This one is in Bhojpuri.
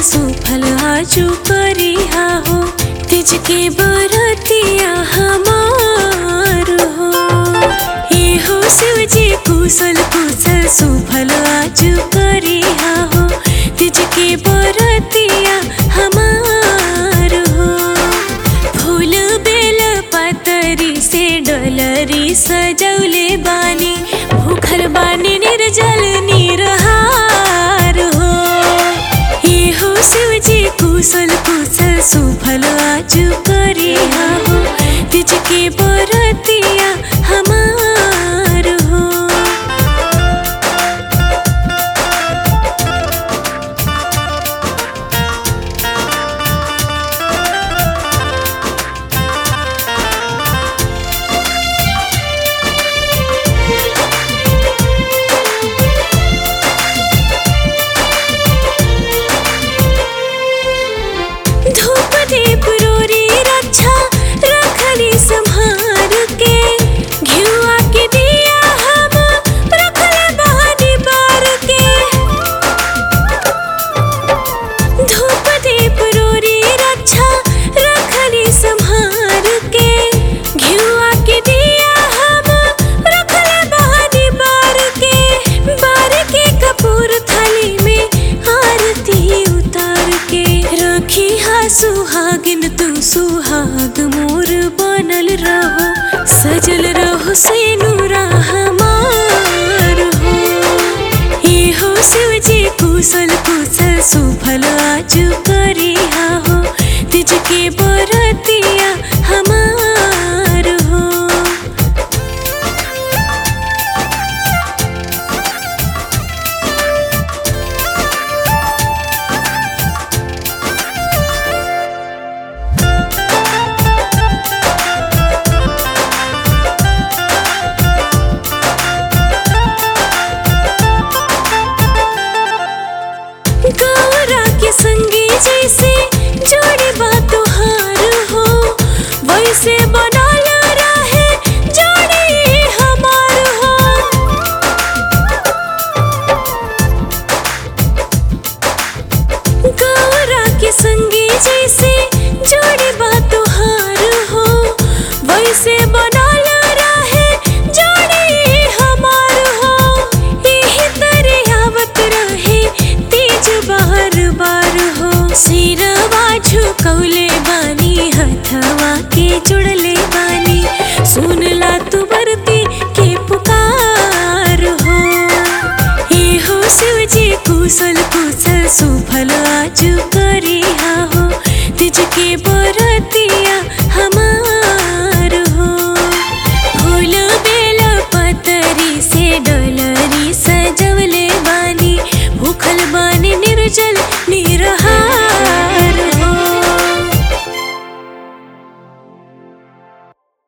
सुफल आजू करिहा हो तिज के बरतिया हमार हो हे हो शिव जी कुशल कुशल सुफल आजू करिहा हो तिज के बरतिया हमार हो फूल बेल पतरी से डलरी सजौले बानी भूखल बानी निर्जल निरहार हो ये हो शिव जी कुशल कुशल सुफल आज करिहा हो तिज के बरतिया हमार हो धूप दीप रोरी रक्षा रखली संहार के घिउआ के दिया हम रखले बहानी बार के धूप दीप रोरी रक्षा रखली संहार के घिउआ के दिया हम रखले बहानी बार के बार के कपूर थाली में आरती उतार के रखी हा सुहागिन तू सुहाग मोर बनल रहो सजल रहो सेनुरा हमार हो ये हो शिव जी कुशल कुशल सुफल आज करिहा हो तिज के बरतिया हमार हो गौरा के संगी जैसे जोड़ी बा तोहार हो वैसे बनल रहे जोड़ी हमार हो गौरा के संगी जैसे जोड़ी बा तोहार हो वैसे बनल रहे जोड़ी हमार हो एही तरे आवत रहे तेज बार बार हो सिरवा झुकौले बानी हथवा के जुड़ले बानी सुनला तू बरती के पुकार हो ये हो शिव जी कुशल कुशल सुफल आज कर